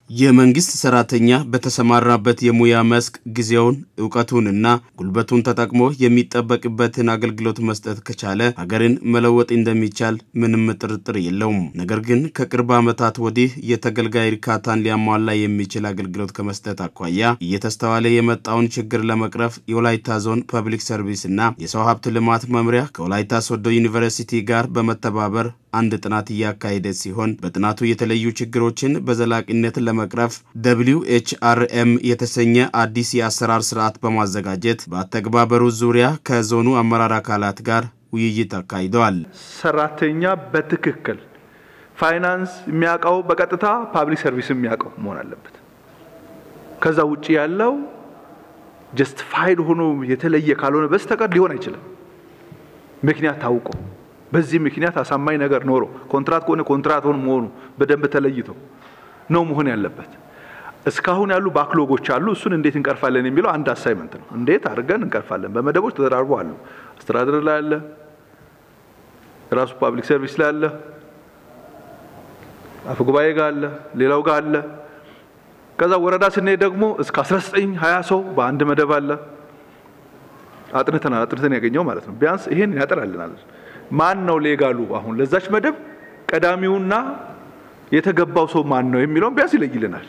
የመንግስት ሰራተኛ በተሰማራበት የሙያ መስክ ጊዜውን እውቀቱንና ጉልበቱን ተጠቅሞ የሚጠበቅበትን አገልግሎት መስጠት ከቻለ ሀገርን መለወጥ እንደሚቻል ምንም ጥርጥር የለውም። ነገር ግን ከቅርብ ዓመታት ወዲህ የተገልጋይ እርካታን ሊያሟላ የሚችል አገልግሎት ከመስጠት አኳያ እየተስተዋለ የመጣውን ችግር ለመቅረፍ የወላይታ ዞን ፐብሊክ ሰርቪስ እና የሰው ሀብት ልማት መምሪያ ከወላይታ ሶዶ ዩኒቨርሲቲ ጋር በመተባበር አንድ ጥናት እያካሄደ ሲሆን በጥናቱ የተለዩ ችግሮችን በዘላቂነት ለመቅረፍ ደብሊው ኤች አር ኤም የተሰኘ አዲስ የአሰራር ስርዓት በማዘጋጀት በአተግባበሩ ዙሪያ ከዞኑ አመራር አካላት ጋር ውይይት አካሂደዋል። ሰራተኛ በትክክል ፋይናንስ የሚያውቀው በቀጥታ ፓብሊክ ሰርቪስ የሚያውቀው መሆን አለበት። ከዛ ውጭ ያለው ጀስቲፋይድ ሆኖ የተለየ ካልሆነ በስተቀር ሊሆን አይችልም። ምክንያት ታውቆ በዚህ ምክንያት አሳማኝ ነገር ኖሮ ኮንትራት ከሆነ ኮንትራት ሆኖ መሆኑ በደንብ ተለይቶ ነው መሆን ያለበት። እስካሁን ያሉ ባክሎጎች አሉ። እሱን እንዴት እንቀርፋለን የሚለው አንድ አሳይመንት ነው። እንዴት አድርገን እንቀርፋለን? በመደቦች ተደራርቦ አሉ። አስተዳደር ላይ አለ፣ ራሱ ፓብሊክ ሰርቪስ ላይ አለ፣ አፈ ጉባኤ ጋር አለ፣ ሌላው ጋር አለ። ከዛ ወረዳ ስንሄድ ደግሞ እስከ 19 20 ሰው በአንድ መደብ አለ። አጥንተናል። አጥንተን ያገኘው ማለት ነው። ቢያንስ ይሄን ያጠራልናል። ማን ነው ሌጋሉ? አሁን ለዛች መደብ ቀዳሚውና የተገባው ሰው ማን ነው የሚለውን ቢያንስ ይለይልናል።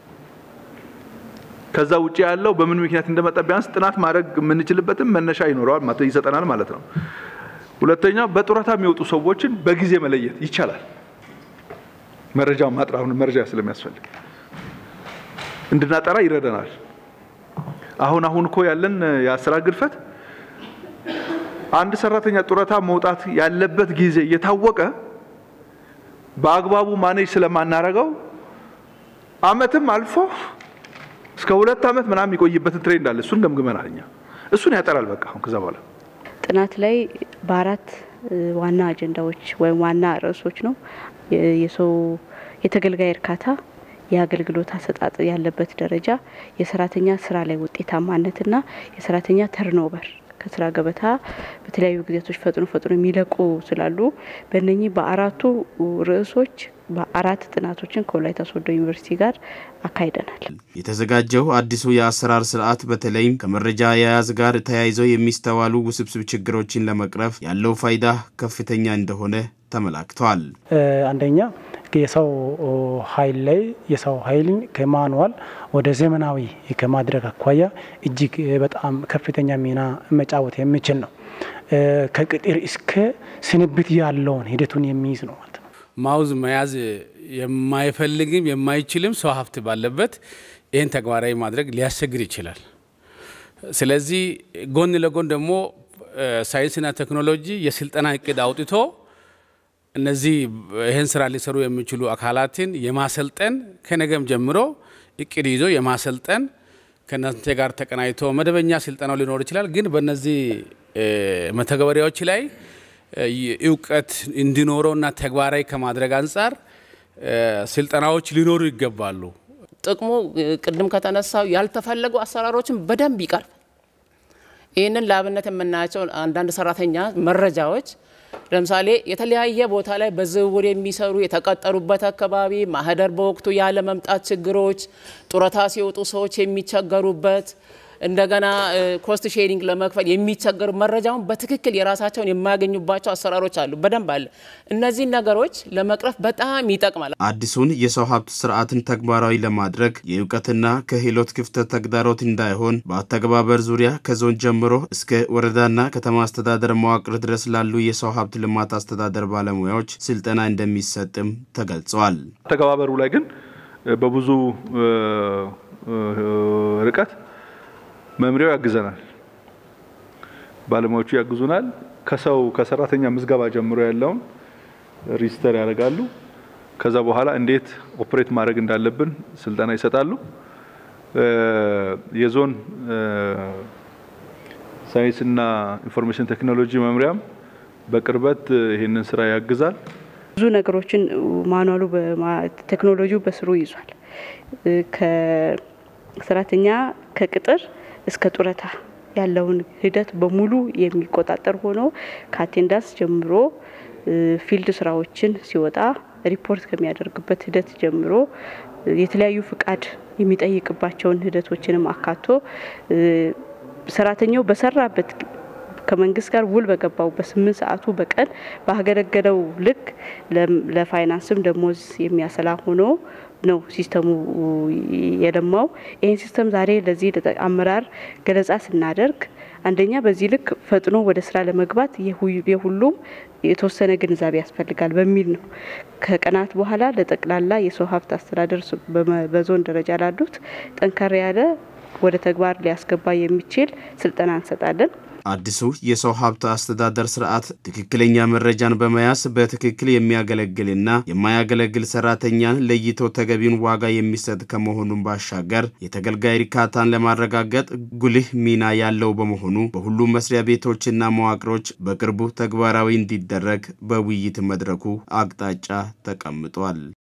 ከዛ ውጭ ያለው በምን ምክንያት እንደመጣ ቢያንስ ጥናት ማድረግ የምንችልበትም መነሻ ይኖረዋል ይሰጠናል ማለት ነው። ሁለተኛ በጡረታ የሚወጡ ሰዎችን በጊዜ መለየት ይቻላል። መረጃ ማጥራ አሁን መረጃ ስለሚያስፈልግ እንድናጠራ ይረዳናል። አሁን አሁን እኮ ያለን የአሰራር ግድፈት አንድ ሰራተኛ ጡረታ መውጣት ያለበት ጊዜ እየታወቀ በአግባቡ ማኔጅ ስለማናረገው አመትም አልፎ እስከ ሁለት አመት ምናምን የሚቆይበትን ትሬንድ አለ። እሱን ገምግመናል እኛ። እሱን ያጠራል በቃ አሁን ከዛ በኋላ ጥናት ላይ በአራት ዋና አጀንዳዎች ወይም ዋና ርዕሶች ነው የሰው የተገልጋይ እርካታ፣ የአገልግሎት አሰጣጥ ያለበት ደረጃ፣ የሰራተኛ ስራ ላይ ውጤታማነትና የሰራተኛ ተርኖቨር ከስራ ገበታ በተለያዩ ጊዜያቶች ፈጥኖ ፈጥኖ የሚለቁ ስላሉ በእነኚህ በአራቱ ርዕሶች በአራት ጥናቶችን ከወላይታ ሶዶ ዩኒቨርሲቲ ጋር አካሂደናል። የተዘጋጀው አዲሱ የአሰራር ስርዓት በተለይም ከመረጃ አያያዝ ጋር ተያይዘው የሚስተዋሉ ውስብስብ ችግሮችን ለመቅረፍ ያለው ፋይዳ ከፍተኛ እንደሆነ ተመላክተዋል። አንደኛ የሰው ኃይል ላይ የሰው ኃይልን ከማንዋል ወደ ዘመናዊ ከማድረግ አኳያ እጅግ በጣም ከፍተኛ ሚና መጫወት የሚችል ነው። ከቅጥር እስከ ስንብት ያለውን ሂደቱን የሚይዝ ነው ማለት ነው። ማውዝ መያዝ የማይፈልግም የማይችልም ሰው ሀብት ባለበት ይህን ተግባራዊ ማድረግ ሊያስቸግር ይችላል። ስለዚህ ጎን ለጎን ደግሞ ሳይንስና ቴክኖሎጂ የስልጠና እቅድ አውጥቶ እነዚህ ይህን ስራ ሊሰሩ የሚችሉ አካላትን የማሰልጠን ከነገም ጀምሮ እቅድ ይዞ የማሰልጠን ከእናንተ ጋር ተቀናይቶ መደበኛ ስልጠናው ሊኖር ይችላል። ግን በእነዚህ መተግበሪያዎች ላይ እውቀት እንዲኖረውና ተግባራዊ ከማድረግ አንጻር ስልጠናዎች ሊኖሩ ይገባሉ። ጥቅሙ ቅድም ከተነሳው ያልተፈለጉ አሰራሮችን በደንብ ይቀርብ። ይህንን ለአብነት የምናያቸው አንዳንድ ሰራተኛ መረጃዎች ለምሳሌ የተለያየ ቦታ ላይ በዝውውር የሚሰሩ የተቀጠሩበት አካባቢ ማህደር በወቅቱ ያለ መምጣት ችግሮች፣ ጡረታ ሲወጡ ሰዎች የሚቸገሩበት እንደገና ኮስት ሼሪንግ ለመክፈል የሚቸገሩ መረጃውን በትክክል የራሳቸውን የማያገኙባቸው አሰራሮች አሉ። በደንብ አለ። እነዚህን ነገሮች ለመቅረፍ በጣም ይጠቅማል። አዲሱን የሰው ሀብት ስርዓትን ተግባራዊ ለማድረግ የእውቀትና ክህሎት ክፍተት ተግዳሮት እንዳይሆን በአተገባበር ዙሪያ ከዞን ጀምሮ እስከ ወረዳና ከተማ አስተዳደር መዋቅር ድረስ ላሉ የሰው ሀብት ልማት አስተዳደር ባለሙያዎች ስልጠና እንደሚሰጥም ተገልጸዋል። አተገባበሩ ላይ ግን በብዙ ርቀት መምሪያው ያግዘናል፣ ባለሙያዎቹ ያግዙናል። ከሰው ከሰራተኛ ምዝገባ ጀምሮ ያለውን ሪጅስተር ያደርጋሉ። ከዛ በኋላ እንዴት ኦፕሬት ማድረግ እንዳለብን ስልጠና ይሰጣሉ። የዞን ሳይንስና ኢንፎርሜሽን ቴክኖሎጂ መምሪያም በቅርበት ይህንን ስራ ያግዛል። ብዙ ነገሮችን ማኗሉ ቴክኖሎጂው በስሩ ይዟል። ከሰራተኛ ከቅጥር እስከ ጡረታ ያለውን ሂደት በሙሉ የሚቆጣጠር ሆኖ ከአቴንዳንስ ጀምሮ ፊልድ ስራዎችን ሲወጣ ሪፖርት ከሚያደርግበት ሂደት ጀምሮ የተለያዩ ፍቃድ የሚጠይቅባቸውን ሂደቶችንም አካቶ ሰራተኛው በሰራበት ከመንግስት ጋር ውል በገባው በስምንት ሰዓቱ በቀን ባገለገለው ልክ ለፋይናንስም ደሞዝ የሚያሰላ ሆኖ ነው ሲስተሙ የለማው። ይህን ሲስተም ዛሬ ለዚህ አመራር ገለጻ ስናደርግ አንደኛ በዚህ ልክ ፈጥኖ ወደ ስራ ለመግባት የሁሉም የተወሰነ ግንዛቤ ያስፈልጋል በሚል ነው። ከቀናት በኋላ ለጠቅላላ የሰው ሀብት አስተዳደር በዞን ደረጃ ላሉት ጠንከር ያለ ወደ ተግባር ሊያስገባ የሚችል ስልጠና እንሰጣለን። አዲሱ የሰው ሀብት አስተዳደር ስርዓት ትክክለኛ መረጃን በመያዝ በትክክል የሚያገለግልና የማያገለግል ሰራተኛን ለይቶ ተገቢውን ዋጋ የሚሰጥ ከመሆኑን ባሻገር የተገልጋይ እርካታን ለማረጋገጥ ጉልህ ሚና ያለው በመሆኑ በሁሉም መስሪያ ቤቶችና መዋቅሮች በቅርቡ ተግባራዊ እንዲደረግ በውይይት መድረኩ አቅጣጫ ተቀምጧል።